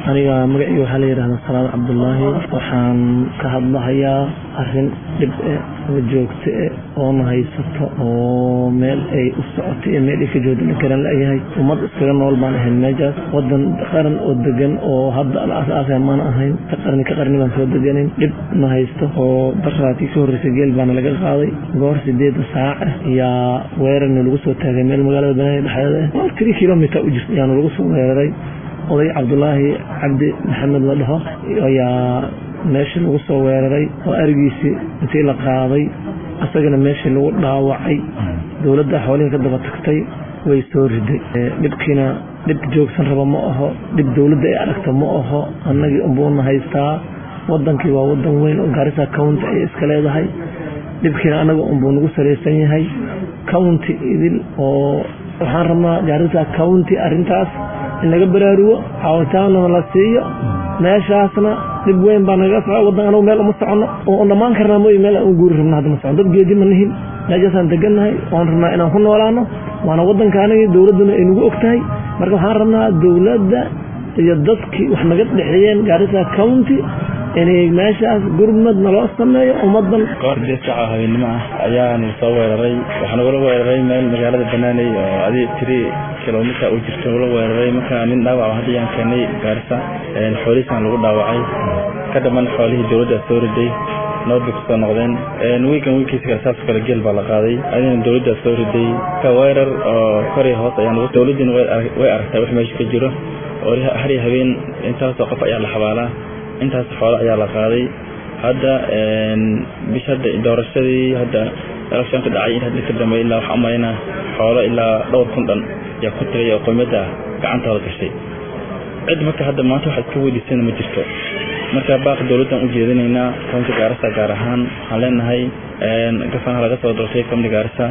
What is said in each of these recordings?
aniga magacii waxaa la yidhahdaa salaad cabdulaahi waxaan ka hadlahayaa arrin dhib e oo joogto e oona haysato oo meel ay u socoto iyo meel ay ka joodin karan layahay ummad iskaga nool baan ahayn meeshaas wadan qaran oo degan oo hadda al-aas-aasa maan ahayn ka qarni ka qarni baan soo deganin dhib na haysto oo daraatii ka horreysay geel baana laga qaaday goor sideeda saac ayaa weerarna lagu soo taagay meel magaalada banaadir dhexdeeda ah tiri kilomiter u jirta ayaana lagu soo weeraray oday cabdulaahi cabdi maxamed la dhaho ayaa meesha lagu soo weeraray oo arigiisii intii la qaaday isagana meeshii lagu dhaawacay dowladda xoolihii ka daba tagtay way soo riday dhibkiina dhib joogsan raba ma aho dhib dowladda ay aragta ma aho annagii unbuuna haystaa wadankii waa wadan weyn oo gaarisa county ay iska leedahay dhibkiina annaga unbuu nagu salaysan yahay county idil oo waxaan rabnaa gaarisa county arrintaas in laga baraarugo caawitaanna la siiyo meeshaasna dhib weyn baa nagaga soco wadan anagu meel uma soconno oo dhammaan karnaa mooy meel aan u guuri rabna hadda ma socon dad geedi ma nihin meeshaasaan degannahay waan rabnaa inaan ku noolaano waana wadanka anagii dowladduna ay nagu og tahay marka waxaan rabnaa dowladda iyo dadkii wax naga dhexeeyeen gaarisa county inay meeshaas gurmad naloo sameeyo ummadan goor sideed saaca habeenimo ah ayaanu soo weeraray waxaa nagula weeraray meel magaalada banaaney oo adi tiri kilomiter u jirto nagula weeraray markaa nin dhaawac hadda yaan keenay gaarisa xoolihiisaan lagu dhaawacay ka dhaman xoolihii dowladda soo riday nabadbay kusoo noqdeen wiigan wiilkiisa kale saasoo kale geel baa la qaaday adina dowladda soo riday ka weerar oo koriya hoos ayaan dowladdiina way aragtaa wax meesha ka jiro oo hari habeen intaasoo qof ayaa la xabaalaa intaas xoolo ayaa la qaaday hadda bish hadda doorashadii hadda electionka dhacay in hadda ka dambeey ilaa waxaa umalayna xoolo ilaa dhowr kun dhan yaa ku tagay oo qoymada gacantooda gashay cid marka hadda maanta waxa iska weydiisana ma jirto marka baaq dowladdan u jeedinaynaa county gaarisa gaar ahaan waxaan leenahay gafanaha laga soo doortay county gaarisa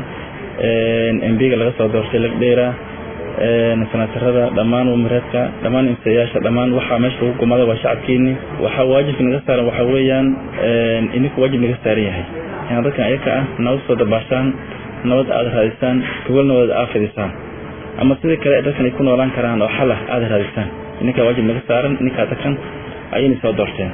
mbiga laga soo doortay lagdheera sanaatarada dhammaan wamareedka dhammaan imsayaasha dhammaan waxaa meesha lagu gumada waa shacabkeeni waxaa waajibka naga saaran waxaa weeyaan idinku waajib naga saaran yahay inaad dadkan ayaka ah nabad soo dabaashaan nabad aada raadisaan gogol nabad aad fidisaan ama sidii kale dadkan ay ku noolaan karaan oo xalah aada raadisaan idinkaa waajib naga saaran idinkaa dadkan ayayna soo doorteen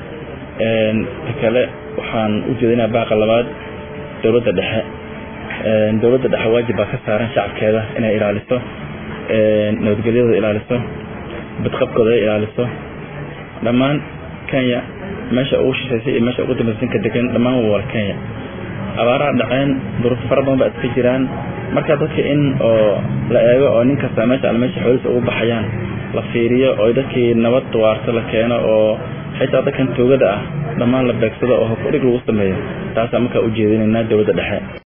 ta kale waxaan u jeedinaa baaqa labaad dowladda dhexe dowladda dhexe waajib baa ka saaran shacabkeeda inay ilaaliso nabadgelyadooda ilaaliso badqabkooda ay ilaaliso dhammaan kenya meesha ugu shishaysay iyo meesha ugu dambaysan ka degan dhammaan waa wala kenya abaaraha dhaceen duruufo fara badan baa iska jiraan marka dadka in oo la eego oo nin kasta meesha al meesha xoolihiisa ugu baxayaan la fiiriyo oo dadkii nabad waarto la keeno oo xitaa dadkan toogada ah dhammaan la beegsado oo hokudhig lagu sameeyo taasaa markaa u jeedinaynaa dowladda dhexe